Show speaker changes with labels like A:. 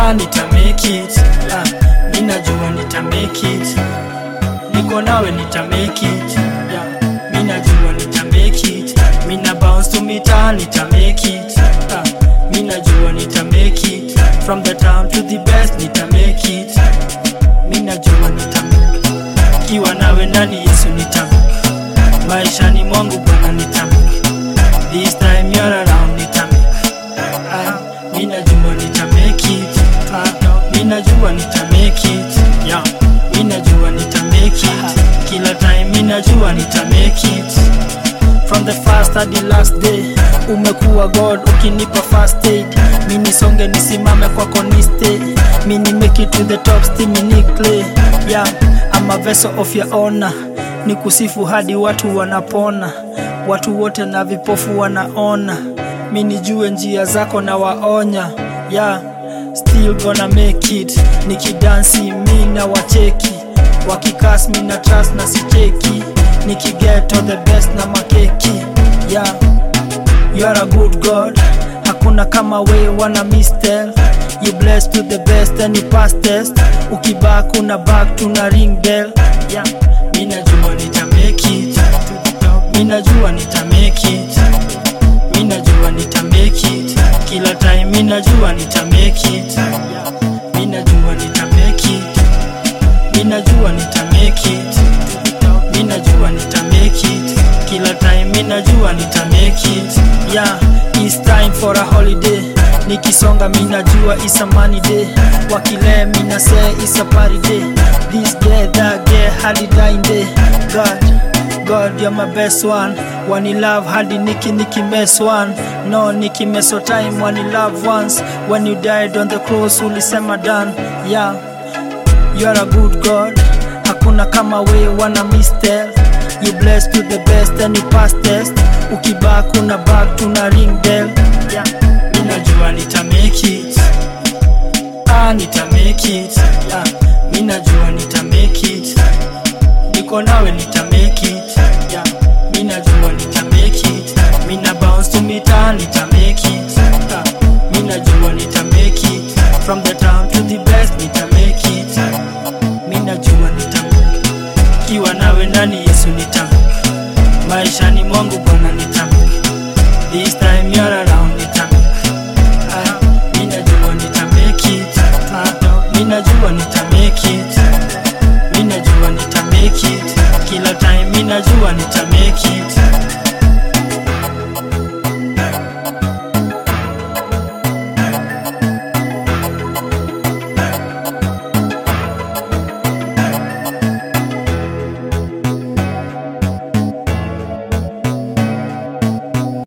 A: ah, nita make it ah, minajua nita make it niko nawe nita make it yeah. minajua nita make it mina bounce to mita nita make it ah, minajua nita make it from the town to the best nita make it minajua nita make it kiwa nawe ndani yesu nita make maishani mwangu bwana nita make this time you're around nita make ah, minajua nita make it ah, minajua nita make it yeah. minajua nita make it kila time minajua nita make it from the first hadi last day umekuwa god ukinipa first aid mini songe nisimame kwako niste mini make it to the top still yeah I'm a vessel of your honor ni kusifu hadi watu wanapona watu wote na vipofu wanaona mini jue njia zako na waonya yeah still gonna make it nikidansi mi na wacheki wakikas mi na trust na sicheki nikiget all the best na makeki yeah you are a good god hakuna kama we wana mistel you bless to the best and you pass test ukibak una back tuna ring bell yeah minajua nita make it minajua nita make it minajua nita make it kila time minajua nita make it minajua nita make it minajua nita make it minajua nita make it kila time minajua nita make it yeah it's time for a holiday nikisonga minajua it's a money day wakile mina say it's a party day this day that day hadi dying day god God, you're my best one. When you love, hadi niki niki mess one. No, niki mess of time when you love once. When you died on the cross, ulisema done. Yeah, you're a good God. Hakuna kama we wana mistel. You blessed to the best and you pass test. Ukibak una back tuna ring bell. Yeah, minajua nita make it. Ah, nita make it. Yeah, minajua nita make it. Niko nawe nita make it. Yeah, minajua nita make it. Mina bounce to mita nita make it. Yeah, minajua nita make it. From the town to the best nita make it. Minajua nita make it. Kiwa nawe ndani Yesu nita make it. Maishani mwangu Bwana nita make it. This time you're around nita make it. Ah, minajua nita make it. Ah, minajua nita make it. Minajua nita make it. Kila time minajua nita make it.